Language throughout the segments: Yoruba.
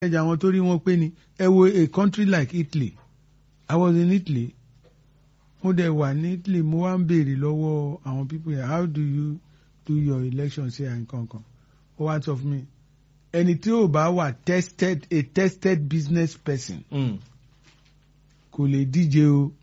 ẹja àwọn tó rí wọn pé ni ẹ wo a country like Italy I was in Italy mo dẹ̀ wà ní Italy mo wá ń béèrè lọ́wọ́ àwọn people here how do you do your election ṣe à nǹkan kan ó wá sọ fún mi ẹni tí ò bá wà tested a tested business person Mm. kò lè díje o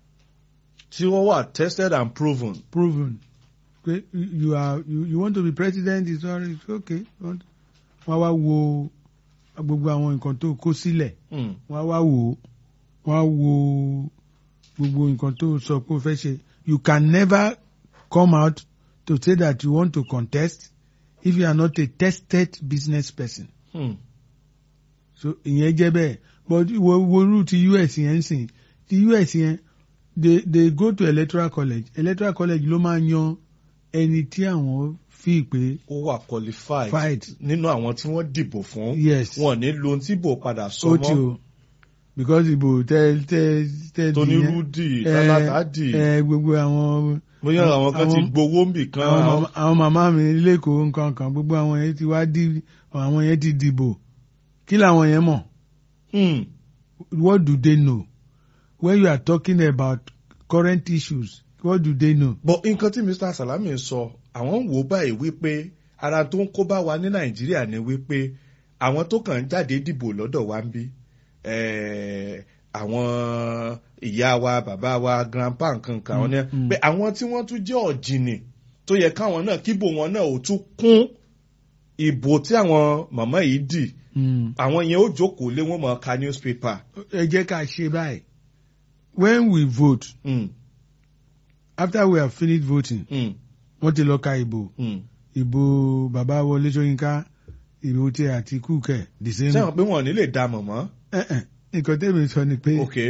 tí wọ́n wà tested and proven. proven pé you are you, you want to be president it's all right it's okay wọ́n wá wo gbogbo àwọn nǹkan tó kó sílẹ̀ Mm. wọ́n wá wò ó wọ́n á wo gbogbo nǹkan tó sọ pé o fẹ́ ṣe you can never come out to say that you want to contest if you are not a tested business person Mm. so ìyẹn jẹ́ bẹ́ẹ̀ but wo wo irú ti US yẹn ń sìn ti US yẹn they they go to electoral college electoral college ló máa yan ẹni tí àwọn fi pé ó wà qualified Fight. nínú àwọn tí wọ́n dìbò fún. yes wọn ní lo ohun tí ìbò padà sọ ó ti mọ́. o because ìbò tẹ tẹ tẹ tóní di yẹn, rúdì eh, tálátàdì eh, gbogbo àwọn bóyá àwọn kan ti àwọn- gbowó ń bì kan. àwọn àwọn- màmá- àwọn màmá mi lẹ́kọ̀ọ́ nǹkan kan gbogbo àwọn yẹn ti wá dí àwọn yẹn ti dìbò kí làwọn yẹn mọ̀ Mm. what do they know when you are talking about current issues what do they know. but nǹkan tí Mr. Salami sọ àwọn ń wò báyìí wípé ara tó ń kó bá wa ní Nàìjíríà ni wípé àwọn tó kàn ń jáde dìbò lọ́dọ̀ wa ń bí eh, àwọn ìyá wa bàbá wa grandpa nǹkan kan àwọn ní Mm. pé àwọn tí wọ́n tún jẹ́ ọ̀jìnì tó yẹ káwọn náà kíbò wọn náà ò tún kún ìbò tí àwọn màmá yìí dì Mm. àwọn yẹn ó jókòó lé wọn mọ ka newspaper. ẹ jẹ́ ká ṣe báyìí when we vote Mm, after we have finished voting mm, wọ́n ti lọ ka ìbò mm. ìbò bàbá Wọlé Ṣóyínká ìbò tí Àtíkù kẹ̀ the same. sẹ́wọ̀n pé wọn ò ní lè dá mọ̀ mọ́. Eh, eh, nǹkan tẹ́mi sọ ni pé Ok.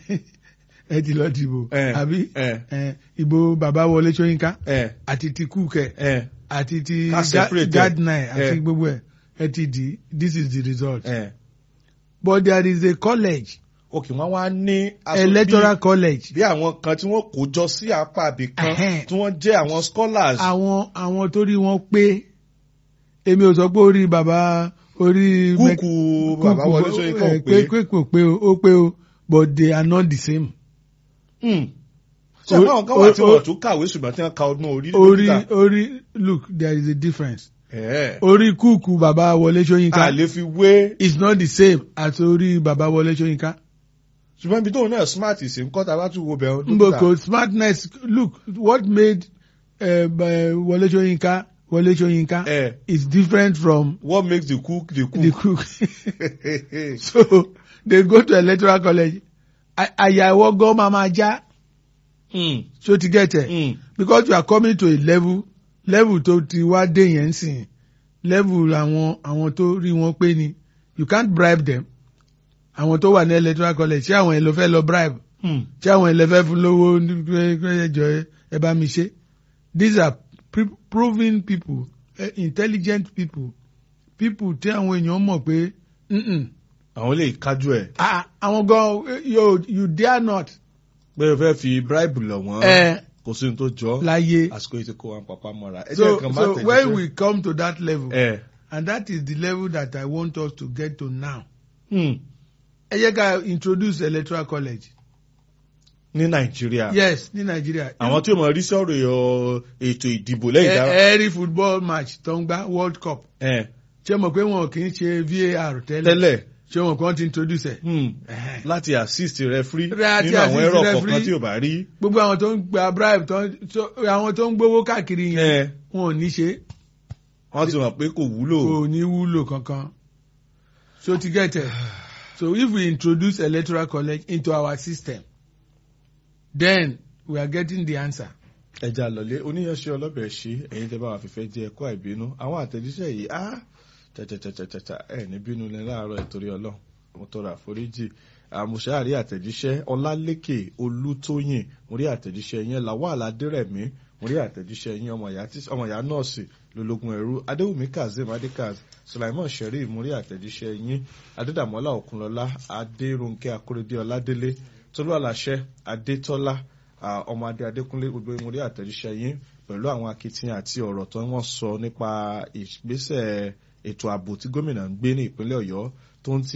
ẹ ti lọ dìbò Eh, àbí eh. eh, ìbò bàbá Wọlé Ṣóyínká ẹ àti ti Kúkẹ́ ẹ àti ti Ká separate ẹ. Gardner àti Eh. gbogbo ẹ̀ ẹ ti di this is the result. ẹ but there is a college òkè wọn wá ní aṣọ electoral bí- college bí àwọn kan tí wọ́n kó jọ sí apá àbí kan Ẹhẹ́n. tí wọ́n jẹ́ àwọn scholars. àwọn àwọn tó rí wọn pé èmi ò sọ pé orí bàbá orí kúkú bàbá Wọlé Ṣóyínká ò eh, pé. pé kò pé o ó pé o but they are not the same. Hmm. ṣé O- àwọn kan wà tí o- wọ́n o- tún kàwé ṣùgbọ́n tí wọ́n ka ọdún orí orí dókítà. orí look there is a difference. Ẹ̀. orí kúùkù bàbá Wọlé a Ṣóyínká lè fi wé is not the same as orí bàbá Wọlé Ṣóyínká. ṣùgbọ́n ibi tóun náà smart sí ń kọ́ ta bá tún wo bẹ̀rù Mboko smartness look what made uh, Wọlé Ṣóyínká Wọlé Ṣóyínká ẹ is different from what makes the cook the the cook. cook. so they go to electoral college A- àyà ìwọ gan máa ma já Hmm. so ti get it Hmm. because you are coming to a level level tó ti wá dé yẹn sìn level àwọn àwọn tó rí wọn pé ni you can't bribe them àwọn tó wà ní electoral college ṣé àwọn yẹn ló fẹ́ lọ bribe Hmm. ṣé àwọn yẹn lè fẹ́ fún lówó ẹjọ́ ẹ bá mi ṣe these are pre- proven people eh, intelligent people people tí àwọn èèyàn mọ̀ pé "Mm-mm, àwọn lè kájú ẹ̀ ah, àwọn gan eh, yo you dare not pé o fẹ́ fi bribe lọ̀ wọ́n eh, kò sí ní tó jọ láyé àsìkò yìí ti kó wọn papá mọ́ra. ẹ jẹ́ so nǹkan má so tẹ̀lé when sẹ́. we come to that level ẹ and that is the level that I want us to get to now hmm. ẹ jẹ́ ká introduce electoral college ní nàìjíríà yes ní Nàìjíríà àwọn tí o mọ̀ rí sọ̀rọ̀ ẹ̀- ètò ìdìbò lẹ́yìn dára. every football match tó ń gbá world cup ẹ ṣé mọ̀ pé wọn kì í ṣe VAR tẹ́lẹ̀ tẹ́lẹ̀ ṣé wọn kàn ti introduce ẹ̀. hmm. Ẹ̀hẹ́n. láti assist referee Láti nínú àwọn assist ẹ̀rọ referee. kọ̀ọ̀kan tí o bá rí. gbogbo àwọn tó ń gba bribe tó ń tó- àwọn tó ń gbowó káàkiri yẹn ẹ wọn ò ní ṣe wọ́n ti mọ̀ pé kò wúlò. kò ní wúlò kankan so to get it so if we introduce electoral college into our system then we are getting the answer. ẹja lọlé oníyanṣẹ́ ọlọ́bẹ̀ ṣí ẹ̀yin tẹ́ bá wà fífẹ́ jẹ́ ẹ̀kọ́ àìbínú àwọn àtẹ̀jíṣẹ́ yìí á tẹ̀tẹ̀tẹ̀tẹ̀tẹ̀ ẹ̀ ní bínú ní láàárọ̀ ìtorí ọlọ́run mo tọrọ àforíjì àmùṣe àrí àtẹ̀jíṣẹ́ ọlálékè olútóyìn mo rí àtẹ̀jíṣẹ́ yẹn lawal adérẹ̀mí mo rí àtẹ̀jíṣẹ́ yẹn ọmọ ìyá tí- ọmọ ìyá nọ́ọ̀sì lológun ẹ̀rú adéwùmí kazeem adékaz sulaiman sherif mo rí àtẹ̀jíṣẹ́ yín adédàmọ́lá òkunlọ́lá adéròǹkẹ́ akóredé ọládélé tolúwàláṣẹ adétọ́lá Ah, ọmọ adé adékúnlé gbogbo mo rí àtẹ̀jíṣẹ́ yín pẹ̀lú àwọn akitiyan àti ọ̀rọ̀ tó wọ́n sọ nípa ìgbésẹ̀ ètò ààbò tí gómìnà ń gbé ní ìpínlẹ̀ ọ̀yọ́ tó ń ti